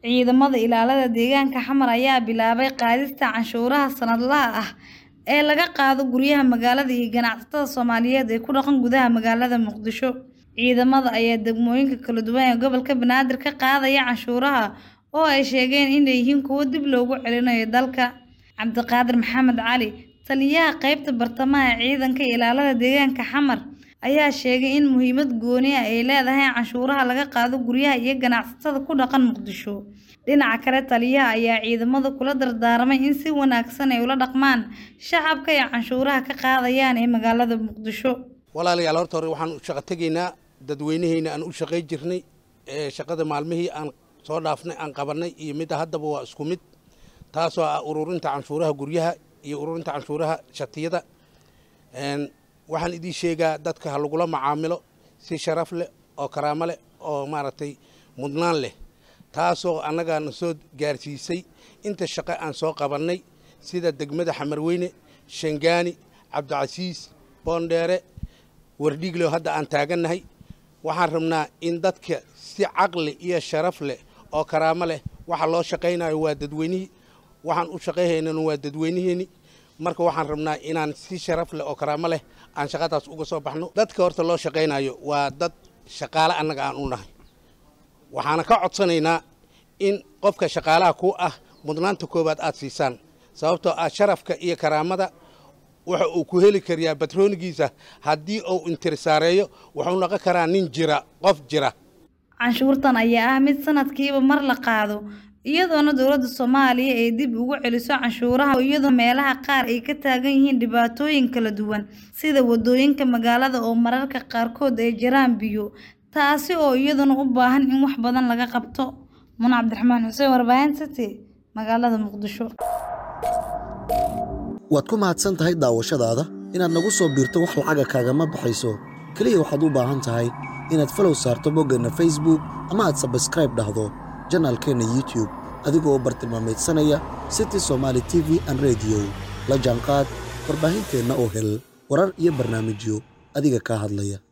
Ciidamada ilaalada deegaanka Xamar ayaa bilaabay qaadista canshuuraha sanadlaha ah ee laga qaado guryaha magaalada iyo ganacsatada Soomaaliyeed ee ku dhaqan gudaha magaalada Muqdisho. Ciidamada ayaa degmooyinka kala duwan ee gobolka Banaadir ka qaadaya canshuuraha oo ay sheegeen inay yihiin kuwo dib loogu celinayo dalka. Cabdiqaadir Maxamed Cali, taliyaha qaybta bartamaha ee ciidanka ilaalada deegaanka Xamar, ayaa sheegay in muhiimad gooni ah ay leedahay canshuuraha laga qaado guryaha iyo ganacsatada ku dhaqan Muqdisho. Dhinaca kale, taliyaha ayaa ciidamada kula dardaarmay in si wanaagsan ay ula dhaqmaan shacabka ay canshuuraha ka qaadayaan ee magaalada Muqdisho. walaalayaal horta hore waxaan u shaqo tegaynaa dadweynaheena aan u shaqay jirnay ee shaqada maalmihii aan soo dhaafnay aan qabanay iyo midda haddaba waa isku mid taasoo ah ururinta canshuuraha guryaha iyo ururinta canshuuraha shatiyada waxaan idiin sheegaa dadka ha lagula macaamilo si sharaf leh oo karaamo leh oo maaragtay mudnaan leh taasoo annagaana soo gaarsiisay inta shaqo aan soo qabannay sida degmada xamarweyne shangaani cabdicasiis boondheere wardhiigleo hadda aan taagannahay waxaan rabnaa in dadka si caqli iyo sharaf leh oo karaamo leh waxa loo shaqaynayo waa dadweynihii waxaan u shaqayhaynana waa dadweyniheeni marka waxaan rabnaa inaan si sharaf leh oo karaamo leh aan shaqadaas uga soo baxno dadka horta loo shaqaynayo waa dad shaqaale annaga aan u nahay waxaana ka codsanaynaa in qofka shaqaalaha ku ah mudnaanta koowaad aad siisaan sababtoo ah sharafka iyo karaamada waxa uu ku heli karayaa batroonigiisa haddii uu intirsaareeyo wuxuu noqon karaa nin jira qof jira Canshuurtan ayaa ah mid sanadkiiba mar la qaado iyadoona dowladda Soomaaliya ay dib ugu celiso canshuuraha iyadoo meelaha qaar ay ka taagan yihiin dhibaatooyin kala duwan sida wadooyinka magaalada oo mararka qaarkood ay jiraan biyo taasi oo iyaduna u baahan in wax badan laga qabto Muna Cabdiraxmaan Xuseen warbaahinta City magaalada Muqdisho waad ku mahadsan tahay daawashadaada inaad nagu soo biirto wax lacaga kaagama baxayso keliya waxaad u baahan tahay inaad falow saarto boggeenna facebook ama aad sabskraib dhahdo janaalkeenna youtube adigoo u bartilmaamaydsanaya city somaali t v an rediyo la jaanqaad warbaahinteenna oo hel warar iyo barnaamijyo adiga kaa hadlaya